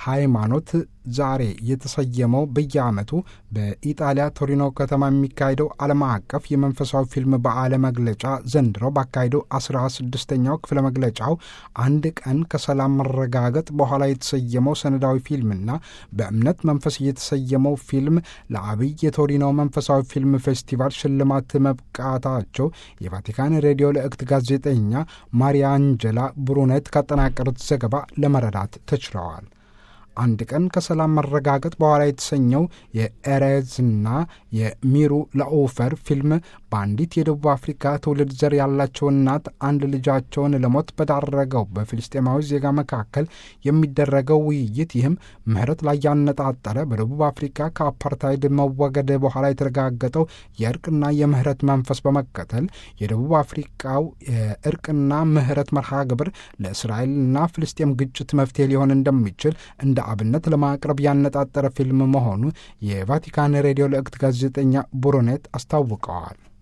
ሃይማኖት ዛሬ የተሰየመው በየዓመቱ በኢጣሊያ ቶሪኖ ከተማ የሚካሄደው ዓለም አቀፍ የመንፈሳዊ ፊልም በዓለ መግለጫ ዘንድሮ ባካሄደው አስራ ስድስተኛው ክፍለ መግለጫው አንድ ቀን ከሰላም መረጋገጥ በኋላ የተሰየመው ሰነዳዊ ፊልምና በእምነት መንፈስ የተሰየመው ፊልም ለአብይ የቶሪኖ መንፈሳዊ ፊልም ፌስቲቫል ሽልማት መብቃታቸው የቫቲካን ሬዲዮ ልዕክት ጋዜጠኛ ማሪያ አንጀላ ብሩኔት ካጠናቀሩት ዘገባ ለመረዳት ተችለዋል። አንድ ቀን ከሰላም መረጋገጥ በኋላ የተሰኘው የኤሬዝና የሚሩ ለኦፈር ፊልም በአንዲት የደቡብ አፍሪካ ትውልድ ዘር ያላቸው እናት አንድ ልጃቸውን ለሞት በዳረገው በፊልስጤማዊ ዜጋ መካከል የሚደረገው ውይይት ይህም ምህረት ላይ ያነጣጠረ በደቡብ አፍሪካ ከአፓርታይድ መወገድ በኋላ የተረጋገጠው የእርቅና የምህረት መንፈስ በመከተል የደቡብ አፍሪካው የእርቅና ምህረት መርሃ ግብር ለእስራኤልና ፍልስጤም ግጭት መፍትሄ ሊሆን እንደሚችል እንደ አብነት ለማቅረብ ያነጣጠረ ፊልም መሆኑ የቫቲካን ሬዲዮ ልዕክት ጋዜጠኛ ቡሩኔት አስታውቀዋል።